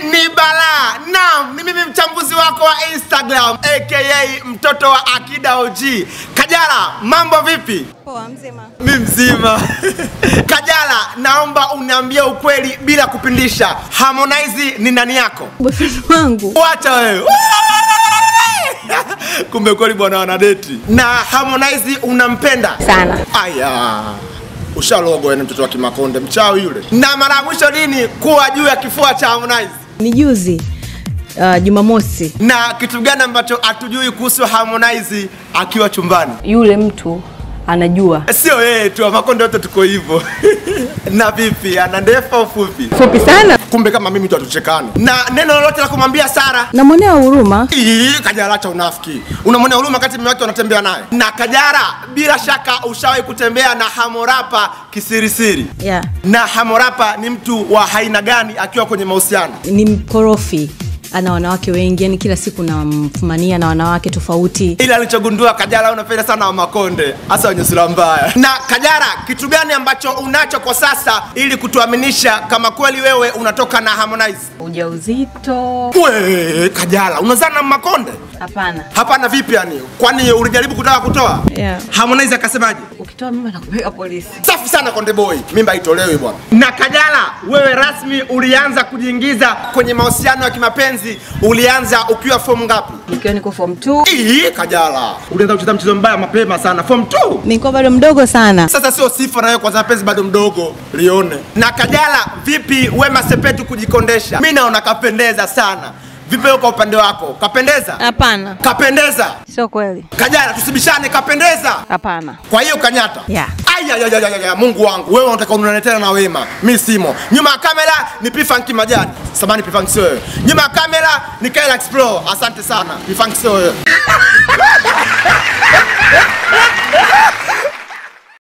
ni balaa. Naam, ni mimi mchambuzi wako wa Instagram aka mtoto wa Akida OG. Kajala, mambo vipi? Poa mzima. Mi mzima. Kajala, naomba uniambie ukweli bila kupindisha. Harmonize ni nani yako? Boyfriend wangu. Wacha wewe. Kumbe kweli bwana wanadeti. Na Harmonize unampenda? Sana. Aya. Ushalogwa wewe mtoto wa Kimakonde, mchawi yule. Na mara ya mwisho lini kuwa juu ya kifua cha Harmonize? Ni juzi uh, Jumamosi. Na kitu gani ambacho hatujui kuhusu Harmonize akiwa chumbani? Yule mtu anajua. Sio yeye tu, Makonde wote tuko hivyo. na vipi, ana ndefu au fupi? Fupi sana. Kumbe kama mimi tu hatuchekani. Na neno lolote la kumwambia Sara? Namwonea huruma. Ii, Kajala acha unafiki. Unamwonea huruma wakati mume wake wanatembea naye. Na Kajala, bila shaka ushawahi kutembea na Hamorapa kisirisiri. Yeah. Na Hamorapa ni mtu wa aina gani akiwa kwenye mahusiano? Ni mkorofi. Ana wanawake wengi, yani kila siku namfumania na wanawake tofauti. Ila alichogundua Kajala unapenda sana wa Makonde, hasa wenye sura mbaya. Na Kajala, kitu gani ambacho unacho kwa sasa ili kutuaminisha kama kweli wewe unatoka na Harmonize? Ujauzito? We, Kajala, unazana na Makonde? Hapana. Hapana, vipi yani? Kwani ulijaribu kutaka kutoa? Yeah. Harmonize akasemaje? Ukitoa mimba nakupeleka polisi. Safi sana Konde Boy, mimba itolewi bwana. Na Kajala, wewe rasmi ulianza kujiingiza kwenye mahusiano ya kimapenzi, ulianza ukiwa form ngapi? Nikiwa niko form 2. Ii, Kajala, ulianza kucheza mchezo mbaya mapema sana, form 2. Nilikuwa bado mdogo sana. Sasa sio sifa na wewe kwanza mapenzi bado mdogo, lione. Na Kajala, vipi Wema Sepetu kujikondesha? Mimi naona kapendeza sana. Vipi wewe kwa upande wako? Kapendeza? Hapana. Kapendeza? Sio kweli. Kajala, tusibishane, kapendeza? Hapana. Kwa hiyo kanyata? Yeah. Aya, ya, ya, ya, ya, Mungu wangu, wewe unataka unaniletea na Wema, mi simo. Nyuma ya kamera ni P-Funk Majani. Samani P-Funk sio wewe. Nyuma ya kamera ni Kyle Explore. Asante sana. P-Funk sio wewe.